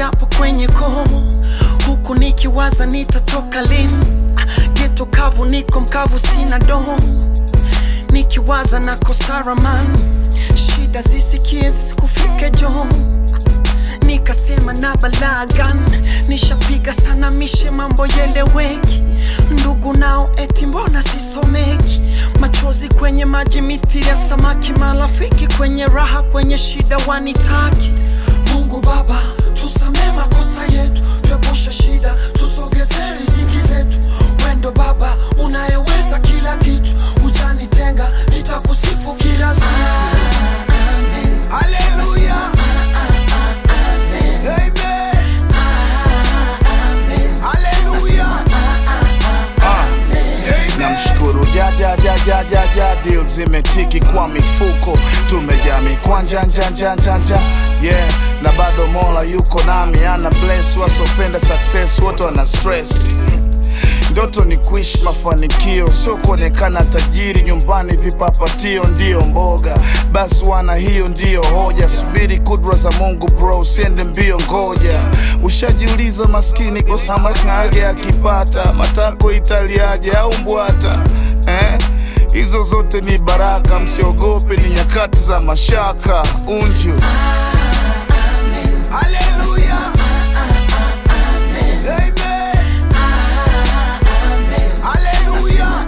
japo kwenye koo huku nikiwaza nitatoka lini Ah, geto kavu niko mkavu sina doho nikiwaza nakosa ramani shida zisikie zisikufike joo nikasema na balagan nishapiga sana mishe mambo yeleweki ndugu nao eti mbona sisomeki machozi kwenye maji mithili ya samaki marafiki kwenye raha kwenye shida wanitaki mungu baba tusamee makosa yetu tuepushe shida tusogeze riziki zetu wendo baba unayeweza kila kitu ujanitenga nitakusifu kila siku Hallelujah. Amen. Hallelujah. namshukuru jajajajajaja dil zimetiki kwa mifuko tumejaa mikwanja njanjanjanja yeah na bado mola yuko nami ana bless wasopenda success wote wana stress ndoto ni kuishi mafanikio sio kuonekana tajiri nyumbani vipapatio ndiyo mboga basi wana hiyo ndiyo hoja subiri kudra za mungu bro usiende mbio ngoja ushajiuliza maskini kwa samakage akipata matako italiaje au mbwata eh? hizo zote ni baraka msiogope ni nyakati za mashaka unju Hallelujah. Amen. Hallelujah.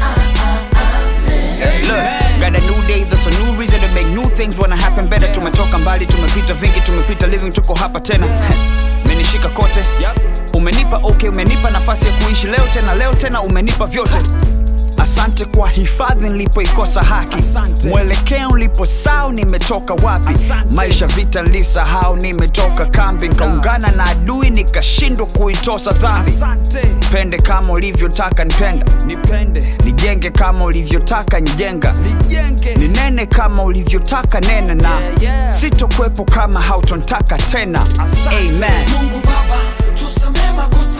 Look, got a new day, there's a new reason to make new things wanna happen better. Tumetoka mbali, tumepita vingi, tumepita living, tuko hapa tena. Menishika kote, umenipa okay, umenipa nafasi ya kuishi leo tena, leo tena umenipa vyote. Asante kwa hifadhi nilipoikosa haki, mwelekeo niliposahau nimetoka wapi, maisha vita nilisahau nimetoka kambi, nikaungana na adui nikashindwa kuitosa dhambi. Pende kama ulivyotaka nipenda, nipende, nijenge kama ulivyotaka njenga, nijenge, ninene kama ulivyotaka nena, na sitokwepo kama hautontaka tena. Amen. mungu baba tusamee makosa